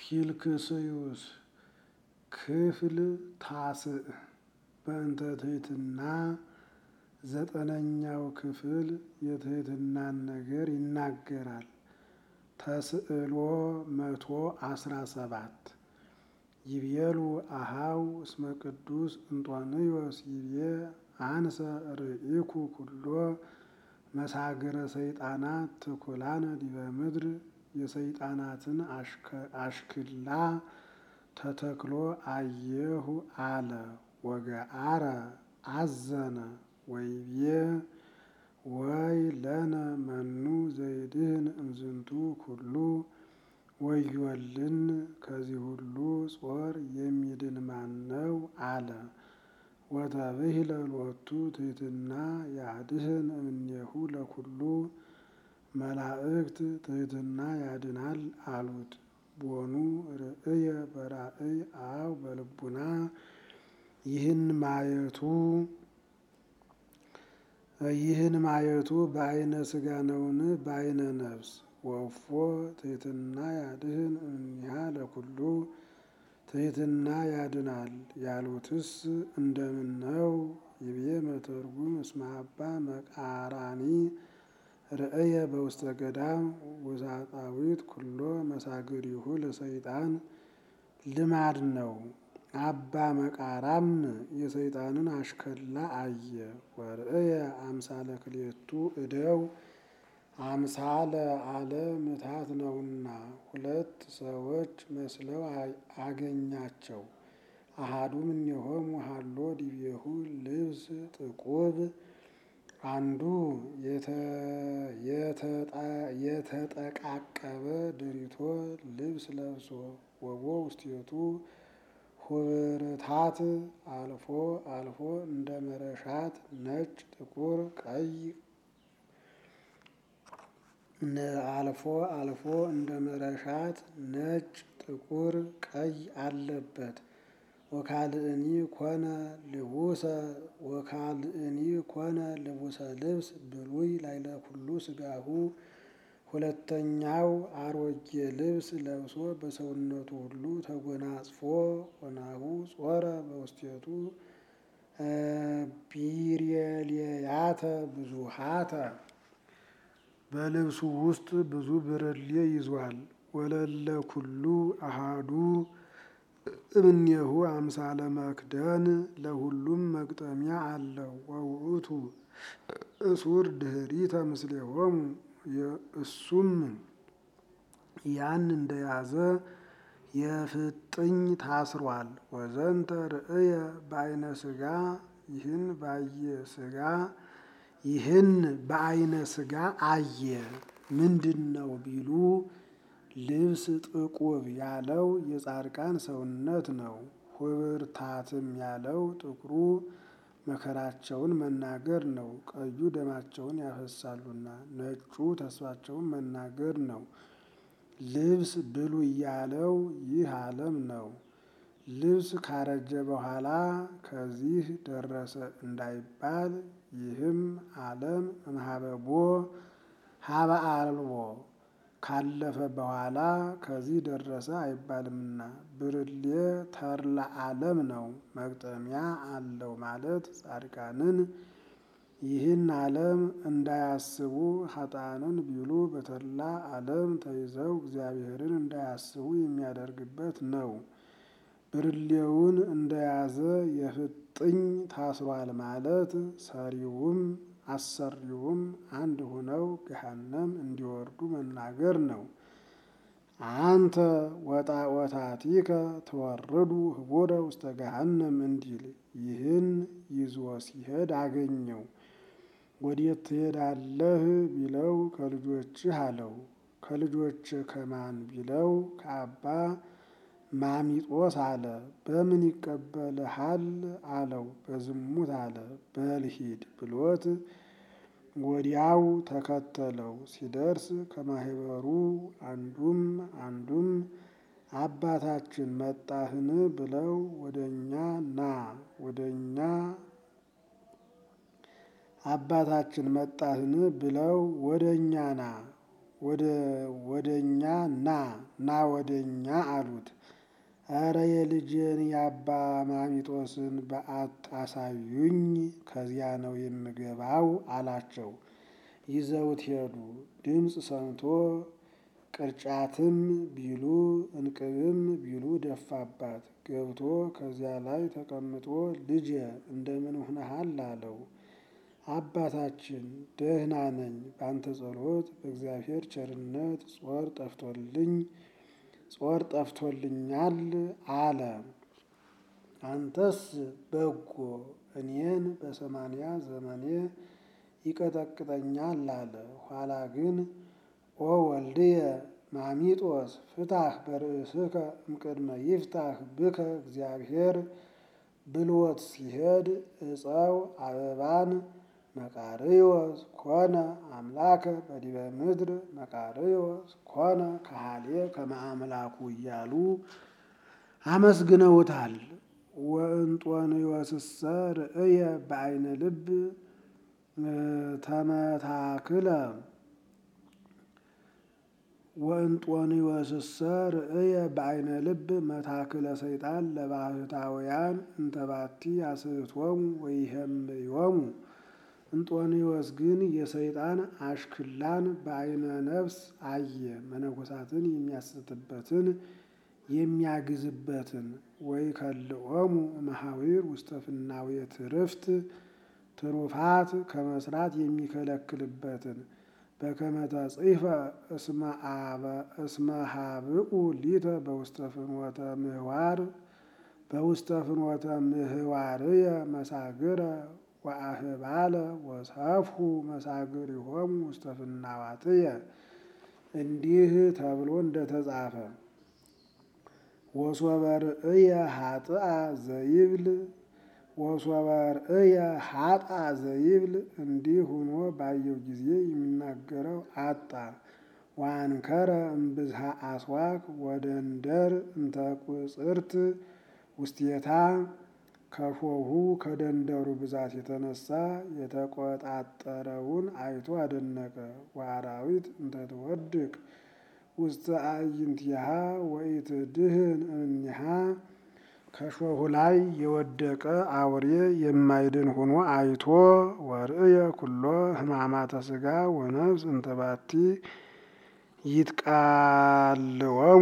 ኪልክስዩስ ክፍል ታስዕ በእንተ ትሕትና ዘጠነኛው ክፍል የትሕትናን ነገር ይናገራል። ተስዕሎ መቶ አስራ ሰባት ይቤሉ አሃው እስመ ቅዱስ እንጦንዮስ ይቤ አንሰ ርኢኩ ኩሎ መሳግረ ሰይጣናት ትኩላነ ዲበ ምድር የሰይጣናትን አሽክላ ተተክሎ አየሁ አለ። ወገአረ አዘነ ወይቤ ወይ ለነ መኑ ዘይድህን እምዝንቱ ኩሉ ወዮልን ከዚህ ሁሉ ጾር የሚድን ማን ነው አለ። ወተብሂለ ሎቱ ትሕትና ያድህን እምኔሁ ለኩሉ መላእክት ትሕትና ያድናል አሉት። ቦኑ ርእየ በራእይ አው በልቡና ይህን ማየቱ ይህን ማየቱ በአይነ ስጋ ነውን? በአይነ ነፍስ ወፎ ትሕትና ያድህን እምኔሃ ለኩሉ ትሕትና ያድናል ያሉትስ እንደምን ነው? ይቤ መተርጉም እስመ አባ መቃራኒ ርእየ በውስተ ገዳም ውሳጣዊት ኩሎ መሳግሪሁ ለሰይጣን ልማድ ነው። አባ መቃራም የሰይጣንን አሽከላ አየ። ወርእየ አምሳለ ክልኤቱ እደው አምሳለ አለ ምታት ነውና ሁለት ሰዎች መስለው አገኛቸው። አሃዱ እምኔሆሙ ሀሎ ዲቤሁ ልብስ ጥቁብ አንዱ የተጠቃቀበ ድሪቶ ልብስ ለብሶ ወቦ ውስቴቱ ሁብርታት አልፎ አልፎ እንደ መረሻት ነጭ፣ ጥቁር፣ ቀይ አልፎ አልፎ እንደ መረሻት ነጭ፣ ጥቁር፣ ቀይ አለበት። ወካልእኒ ኮነ ልቡሰ ወካልእኒ ኮነ ልቡሰ ልብስ ብሉይ ላይለ ኩሉ ስጋሁ ሁለተኛው አሮጌ ልብስ ለብሶ በሰውነቱ ሁሉ ተጎናጽፎ ሆናሁ ጾረ በውስቴቱ ቢሬልያተ ብዙሃተ በልብሱ ውስጥ ብዙ ብርሌ ይዟል። ወለለ ኩሉ አሃዱ እምኔሁ አምሳለ መክደን ለሁሉም መግጠሚያ አለው። ወውእቱ እሱር ድኅሪተ ምስሌሆሙ እሱም ያን እንደያዘ የፍጥኝ ታስሯል። ወዘንተ ርእየ በአይነ ስጋ ይህን ባየ ስጋ ይህን በአይነ ስጋ አየ። ምንድን ነው ቢሉ ልብስ ጥቁብ ያለው የጻድቃን ሰውነት ነው። ሁብርታትም ያለው ጥቁሩ መከራቸውን መናገር ነው። ቀዩ ደማቸውን ያፈሳሉና፣ ነጩ ተስፋቸውን መናገር ነው። ልብስ ብሉይ ያለው ይህ ዓለም ነው። ልብስ ካረጀ በኋላ ከዚህ ደረሰ እንዳይባል ይህም ዓለም እምኀበቦ ኀበ አልቦ ካለፈ በኋላ ከዚህ ደረሰ አይባልምና ብርሌ ተርላ ዓለም ነው። መግጠሚያ አለው ማለት ጻድቃንን ይህን ዓለም እንዳያስቡ ኃጥአንን ቢሉ በተድላ ዓለም ተይዘው እግዚአብሔርን እንዳያስቡ የሚያደርግበት ነው። ብርሌውን እንደያዘ የፍጥኝ ታስሯል ማለት ሰሪውም አሰሪውም አንድ ሆነው ገሃነም እንዲወርዱ መናገር ነው። አንተ ወጣወታቲከ ተወርዱ ህቦረ ውስተ ገሃነም እንዲል ይህን ይዞ ሲሄድ አገኘው። ወዴት ትሄዳለህ ቢለው ከልጆችህ አለው። ከልጆችህ ከማን ቢለው ከአባ ማሚጦስ አለ። በምን ይቀበልሃል አለው። በዝሙት አለ። በል ሂድ ብሎት ወዲያው ተከተለው። ሲደርስ ከማህበሩ አንዱም አንዱም አባታችን መጣህን ብለው ወደኛ ና ወደኛ አባታችን መጣህን ብለው ወደ እኛ ና ወደኛ ና ና ወደኛ አሉት። ኧረ የልጄን የአባ ማሚጦስን በዓት አሳዩኝ፣ ከዚያ ነው የምገባው አላቸው። ይዘውት ሄዱ። ድምፅ ሰምቶ ቅርጫትም ቢሉ እንቅብም ቢሉ ደፋባት። ገብቶ ከዚያ ላይ ተቀምጦ ልጄ እንደምን ሆነሃል አለው። አባታችን ደህና ነኝ፣ ባንተ ጸሎት በእግዚአብሔር ቸርነት ጾር ጠፍቶልኝ ጾር ጠፍቶልኛል አለ። አንተስ በጎ እኔን በሰማንያ ዘመኔ ይቀጠቅጠኛል አለ። ኋላ ግን ኦ ወልድየ ማሚጦስ ፍታህ በርእስከ እምቅድመ ይፍታህ ብከ እግዚአብሔር ብሎት ሲሄድ ዕፀው አበባን መቃርዮስ ኮነ አምላከ በዲበ ምድር መቃርዮስ ኮነ ከሃሌ ከመ አምላኩ እያሉ አመስግነውታል። ወእንጦንዮስሰ ርእየ በዓይነ ልብ ተመታክለ ወእንጦንዮስሰ ርእየ በዓይነ ልብ መታክለ ሰይጣን ለባሕታውያን እንተባቲ አስሕቶሙ ወይሄምዮሙ። እንጦንዮስ ግን የሰይጣን አሽክላን በዓይነ ነፍስ አየ። መነኮሳትን የሚያስትበትን የሚያግዝበትን ወይከልኦሙ እምኀዊር ውስተ ፍናዌ ትርፍት ትሩፋት ከመስራት የሚከለክልበትን በከመ ተጽሕፈ እስመ ሀብኡ ሊተ በውስተ ፍኖተ ምህዋር በውስተ ፍኖተ ምህዋርየ መሳግረ ወአህባለ ወሰፍሑ መሳግሪሆሙ ውስተ ፍናዋትየ እንዲህ ተብሎ እንደተጻፈ ወሶበ ርእየ ኃጥአ ዘይብል ወሶበ ርእየ ኃጥአ ዘይብል እንዲህ ሆኖ ባየው ጊዜ የሚናገረው አጣ። ወአንከረ እምብዝሃ አስዋክ ወደንደር እንተ ቁጽርት ውስቴታ ከሾሁ ከደንደሩ ብዛት የተነሳ የተቆጣጠረውን አይቶ አደነቀ። ወአራዊት እንተ ትወድቅ ውስተ አዕይንቲሃ ወኢትድህን እምኔሃ ከሾሁ ላይ የወደቀ አውሬ የማይድን ሆኖ አይቶ ወርእየ ኩሎ ሕማማተ ሥጋ ወነፍስ እንተ ባቲ ይትቃልወሙ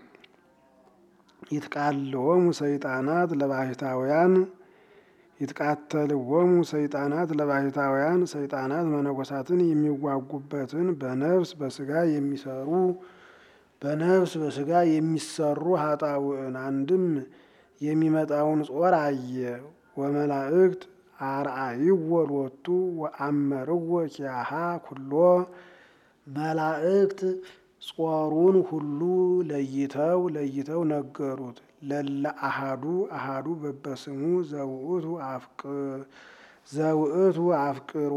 ይትቃልወሙ ሰይጣናት ለባሕታውያን ይትቃተልወሙ ሰይጣናት ለባሕታውያን ሰይጣናት መነኮሳትን የሚዋጉበትን በነፍስ በሥጋ የሚሰሩ በነፍስ በሥጋ የሚሰሩ ኃጣውዕን አንድም የሚመጣውን ጾር አየ። ወመላእክት አርአይዎ ሎቱ ወአመርዎ ኪያሃ ኩሎ መላእክት ጾሩን ሁሉ ለይተው ለይተው ነገሩት። ለለ አሃዱ አሃዱ በበስሙ ዘውእቱ ዘውእቱ አፍቅሮ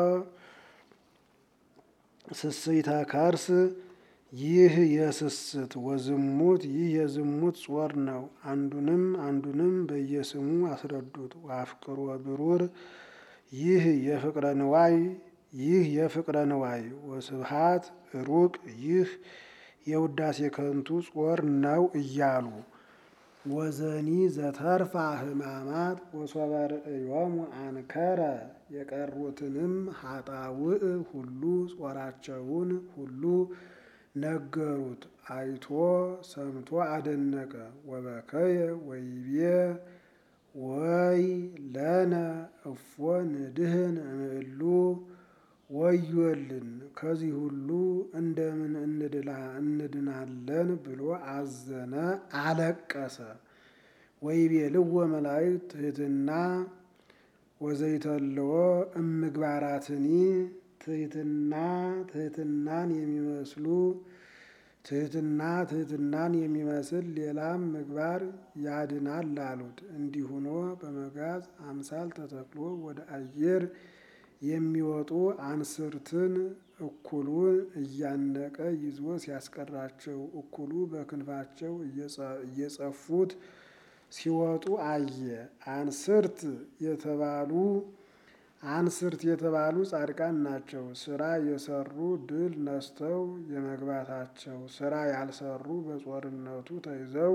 ስስይተ ከርስ ይህ የስስት ወዝሙት ይህ የዝሙት ጾር ነው። አንዱንም አንዱንም በየስሙ አስረዱት። ወአፍቅሮ ብሩር ይህ የፍቅረ ንዋይ ይህ የፍቅረ ንዋይ ወስብሃት ሩቅ ይህ የውዳሴ ከንቱ ጾር ነው እያሉ ወዘኒ ዘተርፋ ሕማማት ወሶበ ርእዮሙ አንከረ የቀሩትንም ኃጣውእ ሁሉ ጾራቸውን ሁሉ ነገሩት። አይቶ ሰምቶ አደነቀ። ወበከየ ወይቤ ወይ ለነ እፎ ንድህን እምእሉ ወዮልን ከዚህ ሁሉ እንደምን እንድናለን ብሎ አዘነ፣ አለቀሰ። ወይቤልዎ መላእክት ትሕትና ወዘይተልዎ እምግባራትኒ ትሕትና ትሕትናን የሚመስሉ ትሕትና ትሕትናን የሚመስል ሌላም ምግባር ያድናል አሉት። እንዲህ ሆኖ በመጋዝ አምሳል ተተክሎ ወደ አየር የሚወጡ አንስርትን እኩሉን እያነቀ ይዞ ሲያስቀራቸው እኩሉ በክንፋቸው እየጸፉት ሲወጡ አየ። አንስርት የተባሉ አንስርት የተባሉ ጻድቃን ናቸው። ስራ የሰሩ ድል ነስተው የመግባታቸው፣ ስራ ያልሰሩ በጾርነቱ ተይዘው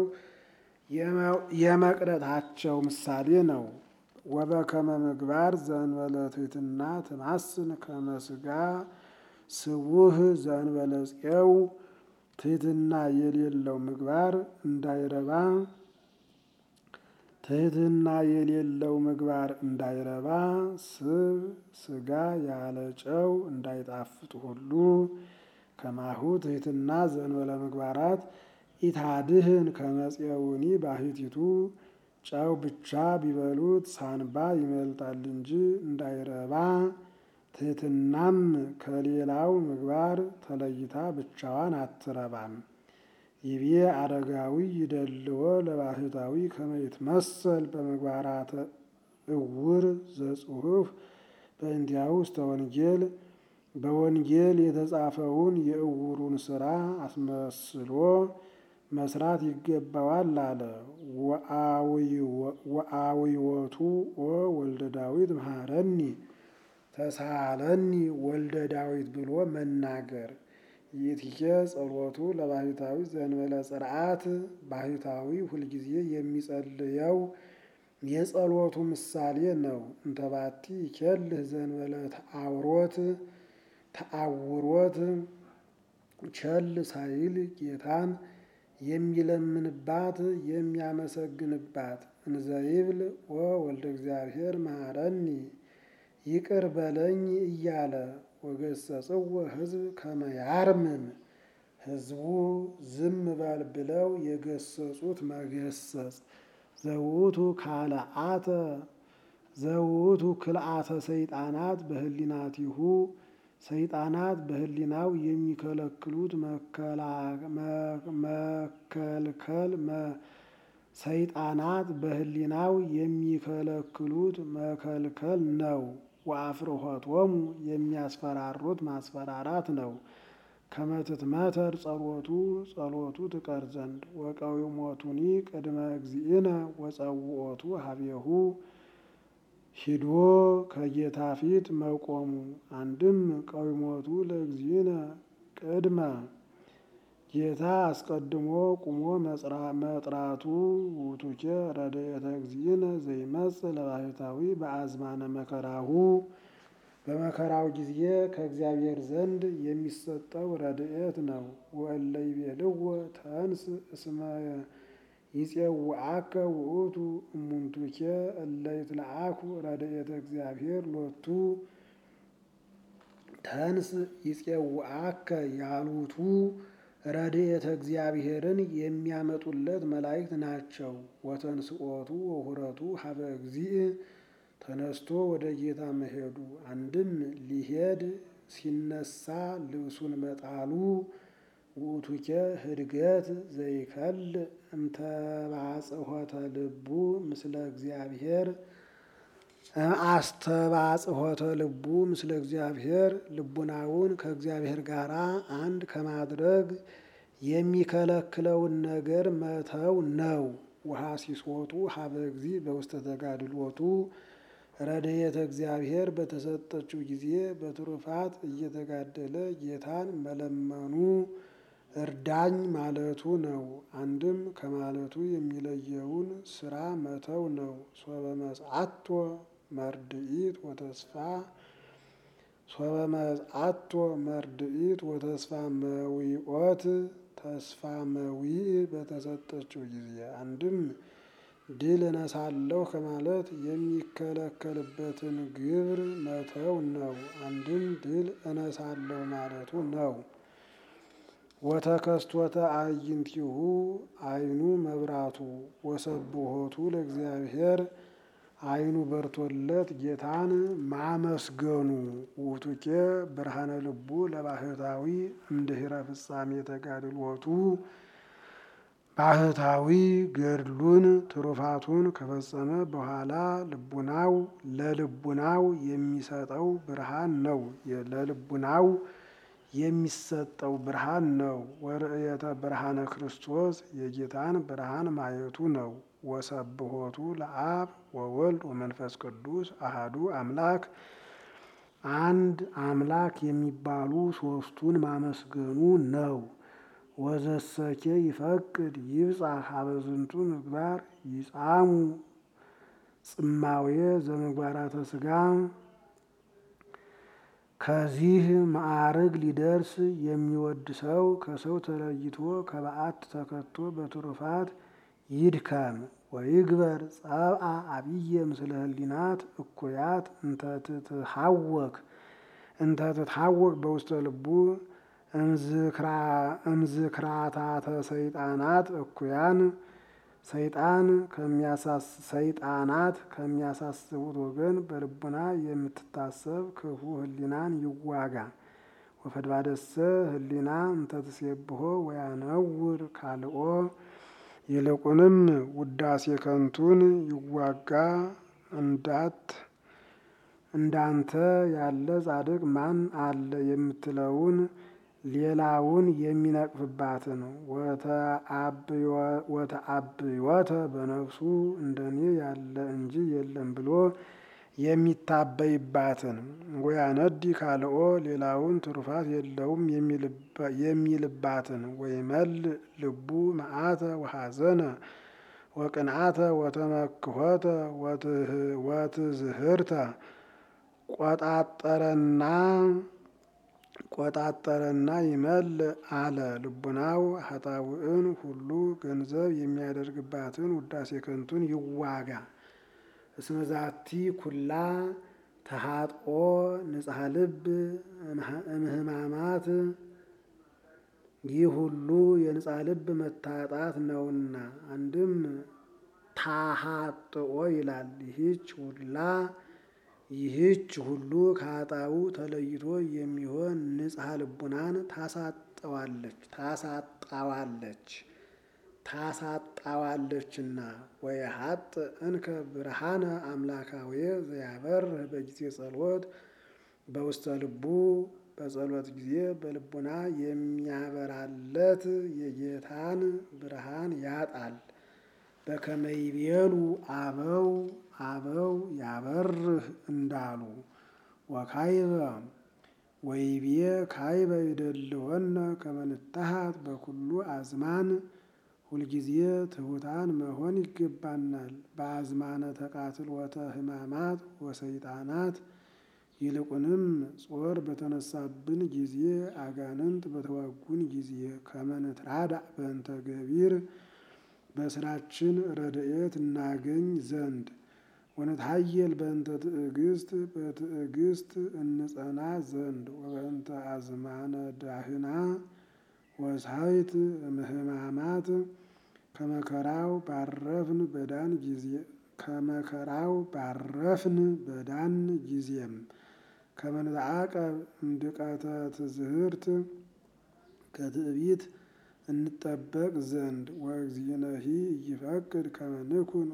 የመቅረታቸው ምሳሌ ነው። ወበከመ ምግባር ዘእንበለ ትሕትና ትማስን ከመ ሥጋ ስቡህ ዘእንበለ ፄው ትሕትና የሌለው ምግባር እንዳይረባ ትሕትና የሌለው ምግባር እንዳይረባ ስብ ሥጋ ያለ ጨው እንዳይጣፍጥ ሁሉ ከማሁ ትሕትና ዘእንበለ ምግባራት ኢታድህን ከመ ፄውኒ ባሕቲቱ ጨው ብቻ ቢበሉት ሳንባ ይመልጣል እንጂ እንዳይረባ ትሕትናም ከሌላው ምግባር ተለይታ ብቻዋን አትረባም። ይቤ አረጋዊ ይደልዎ ለባሕታዊ ከመ ይትመሰል በምግባራተ እውር ዘጽሑፍ በእንቲአሁ ውስተ ወንጌል በወንጌል የተጻፈውን የእውሩን ስራ አስመስሎ መስራት ይገባዋል አለ። ወአዊወቱ ኦ ወልደ ዳዊት መሃረኒ ተሳሃለኒ ወልደ ዳዊት ብሎ መናገር ይእትየ ጸሎቱ ለባሕታዊ ዘእንበለ ጽርዓት ባሕታዊ ሁልጊዜ የሚጸልየው የጸሎቱ ምሳሌ ነው። እንተባቲ ይኬልህ ዘእንበለ ተአውሮት ተአውሮት ቸል ሳይል ጌታን የሚለምንባት የሚያመሰግንባት እንዘይብል ኦ ወልደ እግዚአብሔር መሃረኒ ይቅር በለኝ እያለ ወገሰጽዎ ሕዝብ ከመ ያርምም ሕዝቡ ዝም በል ብለው የገሰጹት መገሰጽ ዘውቱ ካልአተ ዘውቱ ክልአተ ሰይጣናት በህሊናቲሁ ሰይጣናት በህሊናው የሚከለክሉት መከልከል ሰይጣናት በህሊናው የሚከለክሉት መከልከል ነው። ወአፍርሆቶሙ የሚያስፈራሩት ማስፈራራት ነው። ከመትትመተር ጸሎቱ ጸሎቱ ትቀር ዘንድ ወቀዊሞቱኒ ቅድመ እግዚእነ ወጸውኦቱ ሀቤሁ ሂዶ ከጌታ ፊት መቆሙ አንድም ቀዊሞቱ ለእግዚእነ ቅድመ ጌታ አስቀድሞ ቁሞ መጥራቱ ውቱኬ ረድኤተ እግዚእነ ዘይመጽእ ለባሕታዊ በአዝማነ መከራሁ በመከራው ጊዜ ከእግዚአብሔር ዘንድ የሚሰጠው ረድኤት ነው። ወእለ ይቤልዎ ተንስ እስመ ይፄውዐከ ውእቱ እሙንቱኬ እለ ይትለአኩ ረድኤተ እግዚአብሔር ሎቱ ተንስ ይፄውዐከ ያሉቱ ረድኤተ እግዚአብሔርን የሚያመጡለት መላእክት ናቸው። ወተንስኦቱ ወሁረቱ ሀበ እግዚእ ተነስቶ ወደ ጌታ መሄዱ አንድም ሊሄድ ሲነሳ ልብሱን መጣሉ ውእቱኬ ህድገት ዘይከል እምተባጽሖተ ልቡ ምስለ እግዚአብሔር አስተባጽሖተ ልቡ ምስለ እግዚአብሔር ልቡናውን ከእግዚአብሔር ጋር አንድ ከማድረግ የሚከለክለውን ነገር መተው ነው። ወሐሲሶቱ ሀበ እግዚእ በውስተ ተጋድሎቱ ረድኤተ እግዚአብሔር በተሰጠችው ጊዜ በትሩፋት እየተጋደለ ጌታን መለመኑ እርዳኝ ማለቱ ነው። አንድም ከማለቱ የሚለየውን ስራ መተው ነው። ሶበ መጽአቶ መርድኢት ወተስፋ ሶበ መጽአቶ መርድኢት ወተስፋ መዊኦት ተስፋ መዊእ በተሰጠችው ጊዜ አንድም ድል እነሳለሁ ከማለት የሚከለከልበትን ግብር መተው ነው። አንድም ድል እነሳለሁ ማለቱ ነው። ወተከስቶተ አዕይንቲሁ ዓይኑ መብራቱ ወሰብሖቱ ለእግዚአብሔር ዓይኑ በርቶለት ጌታን ማመስገኑ ውእቱኬ ብርሃነ ልቡ ለባሕታዊ እምድኅረ ፍጻሜ ተጋድሎቱ ባሕታዊ ገድሉን ትሩፋቱን ከፈጸመ በኋላ ልቡናው ለልቡናው የሚሰጠው ብርሃን ነው። ለልቡናው የሚሰጠው ብርሃን ነው። ወርእየተ ብርሃነ ክርስቶስ የጌታን ብርሃን ማየቱ ነው። ወሰብሖቱ ለአብ ወወልድ ወመንፈስ ቅዱስ አሃዱ አምላክ አንድ አምላክ የሚባሉ ሶስቱን ማመስገኑ ነው። ወዘሰኬ ይፈቅድ ይብጻሕ ሀበ ዝንቱ ምግባር ይጻሙ ጽማዌ ዘምግባራተ ሥጋ ከዚህ ማዕርግ ሊደርስ የሚወድ ሰው ከሰው ተለይቶ ከበዓት ተከቶ በትሩፋት ይድከም። ወይግበር ጸብአ አብየ ምስለ ህሊናት እኩያት እንተትትሐወክ እንተትትሐወክ በውስተ ልቡ እምዝክራታተ ሰይጣናት እኩያን ሰይጣን ሰይጣናት ከሚያሳስቡት ወገን በልቡና የምትታሰብ ክፉ ህሊናን ይዋጋ። ወፈድባደሰ ህሊና እንተትሴብሖ ወያነውር ካልኦ ይልቁንም ውዳሴ ከንቱን ይዋጋ እንዳት እንዳንተ ያለ ጻድቅ ማን አለ የምትለውን ሌላውን የሚነቅፍባትን ወተአብዮተ በነፍሱ እንደኔ ያለ እንጂ የለም ብሎ የሚታበይባትን ወያነዲ ካልኦ ሌላውን ትሩፋት የለውም የሚልባትን ወይመል ልቡ መዓተ ወሐዘነ ወቅንዓተ ወተመክሖተ ወትዝህርተ ቆጣጠረና ቆጣጠረና ይመል አለ ልቡናው ሀጣውዕን ሁሉ ገንዘብ የሚያደርግባትን ውዳሴ ከንቱን ይዋጋ። እስመዛቲ ኩላ ተሃጥኦ ንጽሐ ልብ እምህማማት ይህ ሁሉ የንጽሐ ልብ መታጣት ነውና። አንድም ታሃጥኦ ይላል። ይህች ሁላ ይህች ሁሉ ከኃጣው ተለይቶ የሚሆን ንጽሐ ልቡናን ታሳጠዋለች ታሳጣዋለች ታሳጣዋለችና ወየሀጥ እንከ ብርሃነ አምላካዊ ዘያበርህ በጊዜ ጸሎት በውስተ ልቡ በጸሎት ጊዜ በልቡና የሚያበራለት የጌታን ብርሃን ያጣል። በከመይቤሉ አበው አበው ያበርህ እንዳሉ ወካይበ ወይቤ ካይበ ይደልወነ ከመንታሃት በኩሉ አዝማን ሁልጊዜ ትሑታን መሆን ይገባናል። በአዝማነ ተቃትሎተ ሕማማት ወሰይጣናት ይልቁንም ጾር በተነሳብን ጊዜ አጋንንት በተዋጉን ጊዜ ከመንትራዳ በእንተ ገቢር በስራችን ረድኤት እናገኝ ዘንድ ወነትሐየል በእንተ ትዕግስት በትዕግስት እንጸና ዘንድ ወበእንተ አዝማነ ዳህና ወሳይት እምህማማት ከመከራው ባረፍን በዳን ጊዜ ከመከራው ባረፍን በዳን ጊዜም ከመንዓቀብ እምድቀተ ትዝህርት ከትዕቢት እንጠበቅ ዘንድ ወእግዚእነሂ ይፈቅድ ከመ ንኩን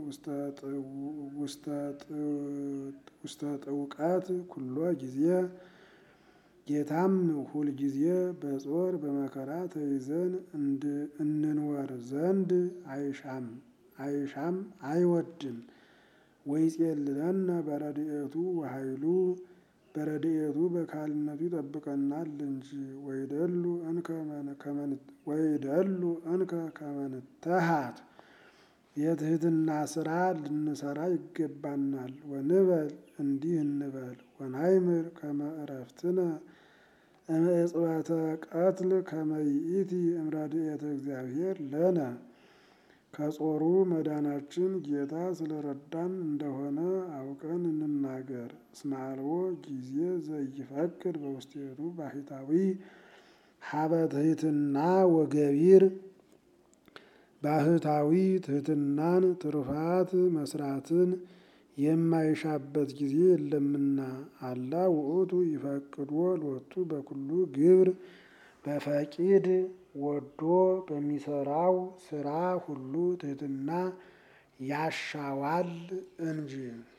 ውስተ ጥውቀት ኩሎ ጊዜ ጌታም ሁል ጊዜ በጾር በመከራ ተይዘን እንንወር ዘንድ አይሻም አይሻም አይወድም። ወይጼልለነ በረድኤቱ ወኃይሉ በረድኤቱ በካልነቱ ይጠብቀናል እንጂ ወይደሉ ወይደሉ እንከ ከመንተሃት የትህትና ስራ ልንሰራ ይገባናል። ወንበል እንዲህ እንበል ወናይምር ከመ ዕረፍትነ እምዕጽበተ ቀትል ከመ ይእቲ እምረድኤተ እግዚአብሔር ለነ ከጾሩ መዳናችን ጌታ ስለረዳን እንደሆነ አውቀን እንናገር። እስመ አልቦ ጊዜ ዘይፈቅድ በውስቴቱ ባሕታዊ ሀበ ትሕትና ወገቢር ባህታዊ ትሕትናን ትሩፋት መስራትን የማይሻበት ጊዜ የለምና። አላ ውእቱ ይፈቅዶ ሎቱ በኩሉ ግብር በፈቂድ ወዶ በሚሰራው ስራ ሁሉ ትሕትና ያሻዋል እንጂ